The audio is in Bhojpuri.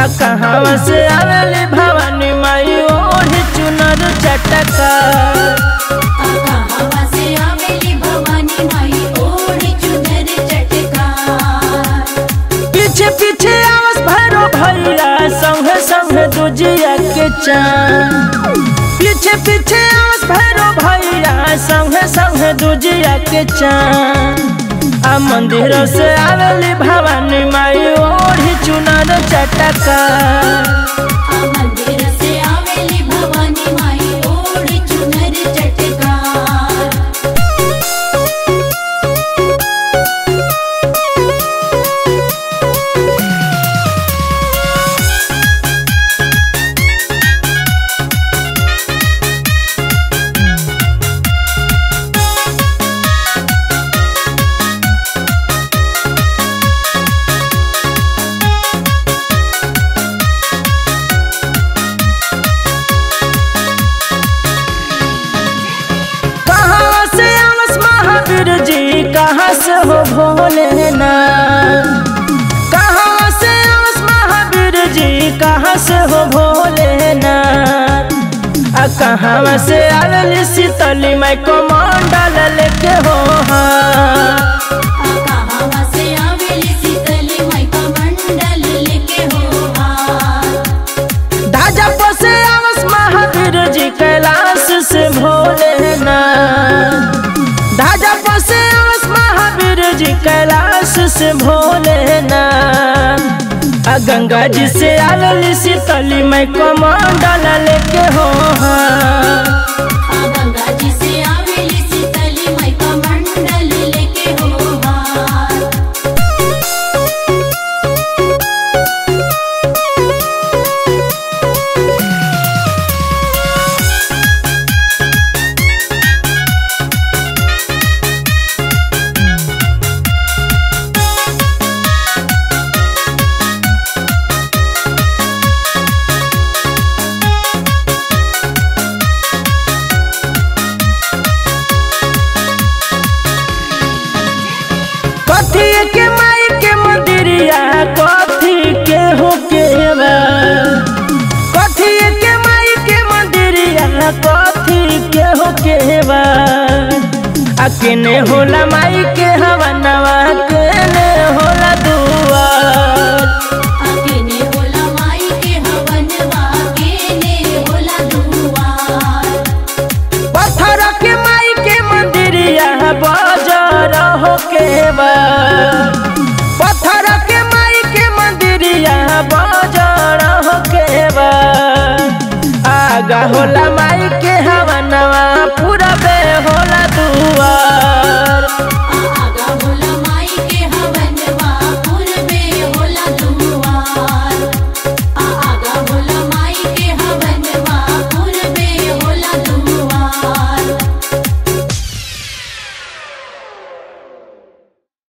कहाँ से आवेली भवानी माई ओढ़ी चुनर चटका कहावा से आवेली भवानी माई ओढ़ी चुनर चटकार पीछे पीछे आवस भैरो भैया संगे संगे दुजिया के चांद पीछे पीछे आवस भैरो भैया संगे संगे दुजिया के चांद आ मंदिर से आवेली भवानी माई ओढ़ी चुनर चटका आ मंदिर से आवेली भवानी माई ओढ़ी चुनर चटकार कहाँ से आवस महावीर जी कहाँ से हो भोलेनाथ कहाँ से आवस महावीर जी कहाँ से हो भोलेनाथ आ कहाँ से आवेली शीतली माई कमंडल लेके हो हाँ आ कहावा से आवेली शीतली माई का मंडल लेके हो हाथ धाजा से आवस महावीर जी कैलाश से भोलेनाथ धाजा से आवस महावीर जी कैलाश से भोलेनाथ आ गंगा जी से आवेली शीतली मैं कमंडल लेके हो हाँ आ गंगा जी से आवेली शीतली माई का मंडल लेके हो हाथ कथी के माई के मंदिरिया कथी के हो के बा कथी के माई के मंदिरिया कथी के हो के बा आ केने होला माई के हवा नवा केने होला दुआर आकेने होला माई के हवनवा केने होला दुआर पत्थर के माई के मंदिरिया बाजार हो के बा पत्थर के माई के मंदिरिया बाजार हो के बा आगा होला माई के हवा नवा पूरा बे होला दुआर आ आगा होला माई